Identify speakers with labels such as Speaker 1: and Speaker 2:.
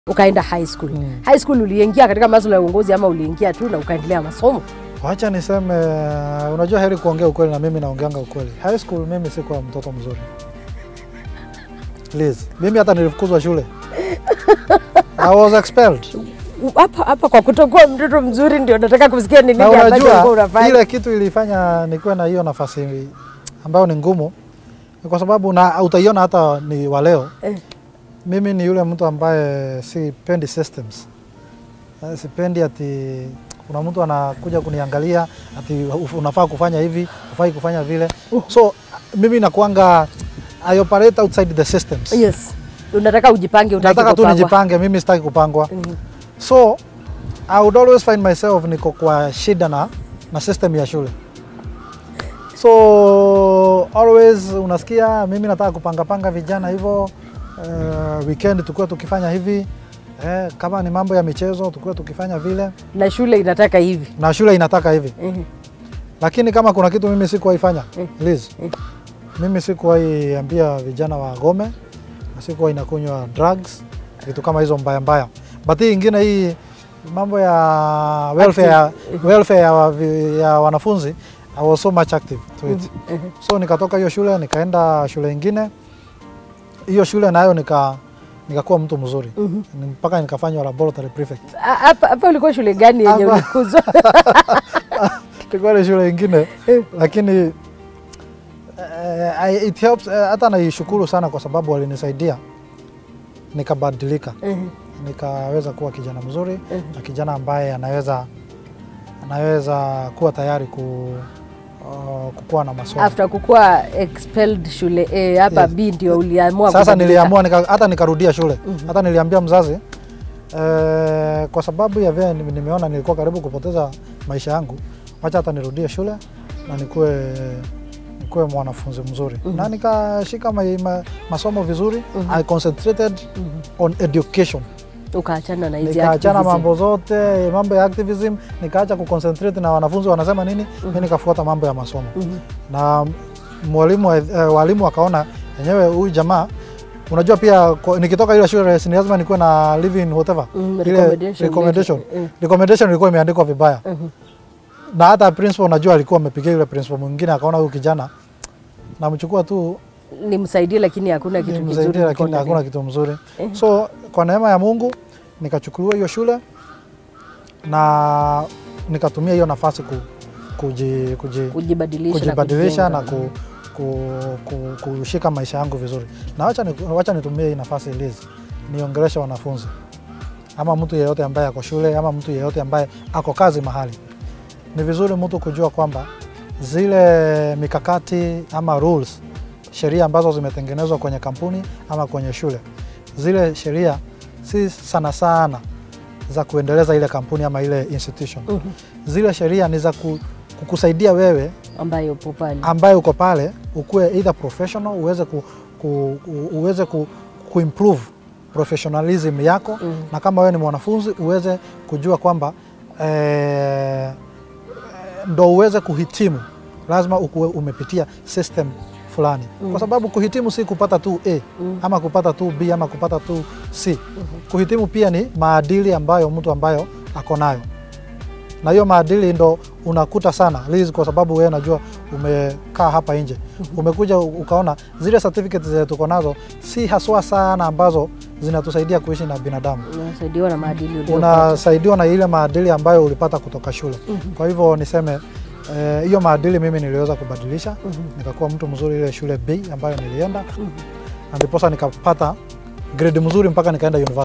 Speaker 1: ukaenda high school.
Speaker 2: Mm.
Speaker 1: High school uliingia katika masuala ya uongozi ama uliingia tu na ukaendelea masomo?
Speaker 2: Wacha niseme, unajua heri kuongea ukweli na mimi naongeanga ukweli. High school mimi sikuwa mtoto mzuri. Liz, mimi hata nilifukuzwa shule. I was expelled.
Speaker 1: Hapa hapa kwa kutokuwa mtoto mzuri ndio nataka kusikia ni nini
Speaker 2: Na
Speaker 1: ambacho ulikuwa
Speaker 2: unajua
Speaker 1: unafanya.
Speaker 2: ile kitu ilifanya nikuwe na hiyo nafasi ambayo ni ngumu ni kwa sababu na utaiona hata ni wa leo
Speaker 1: Eh.
Speaker 2: mimi ni yule mtu ambaye sipendi systems. Eh, Sipendi ati kuna mtu anakuja kuniangalia ati unafaa kufanya hivi, ufai kufanya vile. So mimi nakuanga I operate outside the systems.
Speaker 1: Yes. Unataka ujipange utaki
Speaker 2: Nataka tu
Speaker 1: kupangwa.
Speaker 2: nijipange, mimi sitaki kupangwa.
Speaker 1: Mhm.
Speaker 2: So I would always find myself niko kwa shida na, na system ya shule. So always unasikia mimi nataka kupanga panga vijana hivyo uh, weekend tukuwa tukifanya hivi eh, kama ni mambo ya michezo tukuwa tukifanya vile
Speaker 1: Na shule inataka hivi.
Speaker 2: na shule inataka hivi,
Speaker 1: Mhm.
Speaker 2: lakini kama kuna kitu mimi sikuwahi fanya
Speaker 1: Eh.
Speaker 2: Liz,
Speaker 1: Eh.
Speaker 2: mimi sikuwahi ambia vijana wagome na sikuwahi nakunywa drugs vitu kama hizo mbaya mbaya, but hii ingine hii mambo ya welfare, ya, welfare ya, wa- ya wanafunzi I was so much active to it.
Speaker 1: Mhm.
Speaker 2: So nikatoka hiyo shule nikaenda shule ingine, hiyo shule nayo nika nikakuwa mtu mzuri
Speaker 1: Mhm.
Speaker 2: Ni- mpaka nikafanywa laboratory prefect.
Speaker 1: Ah, Hapa hapa ulikuwa shule gani yenye
Speaker 2: Hapa.
Speaker 1: ulikuzwa?
Speaker 2: Ilikuwa ni shule ingine
Speaker 1: Eh.
Speaker 2: lakini eh, I- it helps eh, hata naishukuru sana kwa sababu walinisaidia nikabadilika,
Speaker 1: Mhm.
Speaker 2: nikaweza kuwa kijana mzuri
Speaker 1: Mhm.
Speaker 2: na kijana ambaye anaweza anaweza kuwa tayari ku, uh, kukuwa na masomo.
Speaker 1: After kukuwa expelled shule A hapa
Speaker 2: Yes.
Speaker 1: B ndio uliamua
Speaker 2: Sasa
Speaker 1: kubadilika.
Speaker 2: niliamua nika, hata nikarudia shule
Speaker 1: Mhm.
Speaker 2: hata niliambia mzazi eh, kwa sababu ya vile nime- nimeona nilikuwa karibu kupoteza maisha yangu, wacha hata nirudie shule na nikuwe nikuwe mwanafunzi mzuri
Speaker 1: Mhm.
Speaker 2: na nikashika ma, ma, masomo vizuri
Speaker 1: Mhm.
Speaker 2: I concentrated
Speaker 1: Mhm.
Speaker 2: on education,
Speaker 1: Ukaachana na hizi
Speaker 2: nikaachana
Speaker 1: activism.
Speaker 2: mambo zote mambo ya activism, nikaacha kuconcentrate na wanafunzi wanasema nini,
Speaker 1: Mhm.
Speaker 2: mimi nikafuata mambo ya masomo
Speaker 1: Mhm.
Speaker 2: na mwalimu eh, walimu wakaona enyewe huyu jamaa unajua pia ko- nikitoka ile shule si lazima nikuwe na living whatever
Speaker 1: Mm,
Speaker 2: ile
Speaker 1: recommendation
Speaker 2: recommendation
Speaker 1: letter. Mm.
Speaker 2: recommendation ilikuwa imeandikwa vibaya
Speaker 1: Mhm.
Speaker 2: na hata principal unajua alikuwa amepigia yule principal mwingine akaona huyu kijana namchukua tu
Speaker 1: Nimsaidie lakini hakuna kitu kizuri.
Speaker 2: nimsaidie lakini
Speaker 1: niko
Speaker 2: hakuna
Speaker 1: ndani.
Speaker 2: kitu mzuri
Speaker 1: Eh.
Speaker 2: so kwa neema ya Mungu nikachukuliwa hiyo shule na nikatumia hiyo nafasi ku, kuji, kuji,
Speaker 1: Kujibadilisha,
Speaker 2: kujibadilisha na,
Speaker 1: kujenga.
Speaker 2: ku, ku, ku, kushika maisha yangu vizuri. Na wacha, ni, wacha nitumie hii nafasi Liz, niongeleshe wanafunzi ama mtu yeyote ambaye ako shule ama mtu yeyote ambaye ako kazi mahali. Ni vizuri mtu kujua kwamba zile mikakati ama rules, sheria ambazo zimetengenezwa kwenye kampuni ama kwenye shule, zile sheria si sana sana za kuendeleza ile kampuni ama ile institution.
Speaker 1: Mhm.
Speaker 2: Zile sheria ni za ku, kukusaidia wewe
Speaker 1: ambayo upo pale.
Speaker 2: ambaye uko pale ukuwe either professional uweze ku, ku, ku, uweze ku, kuimprove professionalism yako
Speaker 1: Mhm.
Speaker 2: na kama wewe ni mwanafunzi uweze kujua kwamba eh, ndo uweze kuhitimu lazima ukuwe umepitia system fulani
Speaker 1: Mhm.
Speaker 2: kwa sababu kuhitimu si kupata tu A
Speaker 1: Mhm.
Speaker 2: ama kupata tu B ama kupata tu C. Kuhitimu pia ni maadili ambayo mtu ambayo ako nayo, na hiyo maadili ndo unakuta sana Liz, kwa sababu wewe najua umekaa hapa nje, umekuja ukaona zile certificates zenye tuko nazo si haswa sana ambazo zinatusaidia kuishi na binadamu.
Speaker 1: Unasaidiwa na maadili uliyopata.
Speaker 2: Unasaidiwa na ile maadili ambayo ulipata kutoka shule.
Speaker 1: Mhm.
Speaker 2: Kwa hivyo niseme eh, hiyo maadili mimi niliweza kubadilisha,
Speaker 1: Mhm.
Speaker 2: nikakuwa mtu mzuri ile shule B ambayo nilienda
Speaker 1: Mhm.
Speaker 2: na ndiposa nikapata grade mzuri mpaka nikaenda university.